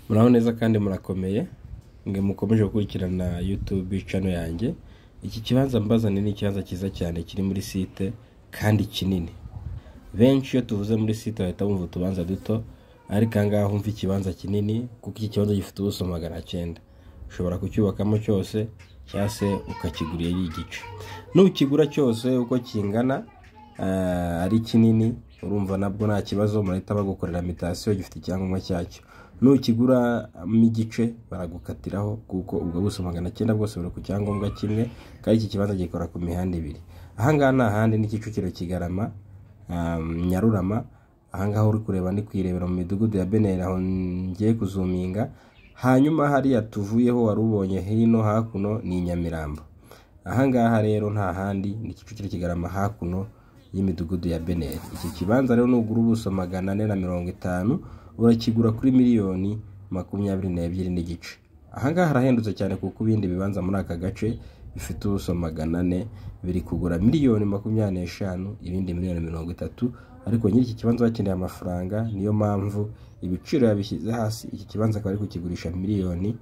muraho neza kandi murakomeye mwe mukomeje gukurikirana YouTube cano yanjye iki kibanza mbazani ni ikibanza cyiza cyane kiri muri site kandi kinini benshi iyo tuvuze muri site bahita bumva utubanza duto ariko aha ngaha humva ikibanza kinini kuko iki kibanza gifite ubuso magana cyenda ushobora kucyubakamo cyose cyangwa se ukakigurirayo igice nukigura cyose uko kingana ah, ari kinini urumva nabwo nta kibazo murahita bagukorera mitasiyo gifite icyangombwa cyacyo nukiguramo igice baragukatiraho kuko ubwo buso magana cyenda bwose buri ku cyangombwa kimwe kandi iki kibanza gikora ku mihanda ibiri ahangaha ni ahandi ni kicukiro kigarama um, nyarurama ahangaha uri kureba ndi kwirebera mu midugudu ya beneri aho ngiye kuzuminga hanyuma hariya tuvuyeho wari ubonye hino hakuno ni i nyamirambo ahangaha rero nta handi ni kicukiro kigarama hakuno y'imidugudu ya beneri iki kibanza rero nugura ubuso magana ane na mirongo itanu urakigura kuri miliyoni makumyabiri n'ebyiri n'igice ahangaha harahendutse cyane kuko ibindi bibanza muri aka gace bifite ubuso magana ane biri kugura miliyoni makumyabiri n'eshanu ibindi miliyoni mirongo itatu ariko nyiri iki kibanza bakeneye amafaranga niyo mpamvu ibiciro yabishyize hasi iki kibanza akaba ari kukigurisha miliyoni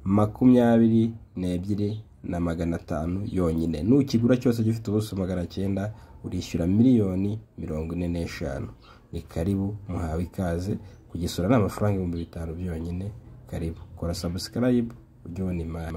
makumyabiri n'ebyiri na magana atanu yonyine nukigura cyose gifite ubuso magana cyenda urishyura miliyoni mirongo ine n'eshanu ni karibu muhawe ikaze kugisura ni amafaranga ibihumbi bitanu byonyine karibu kora sabusikarayibu ujye ubona imari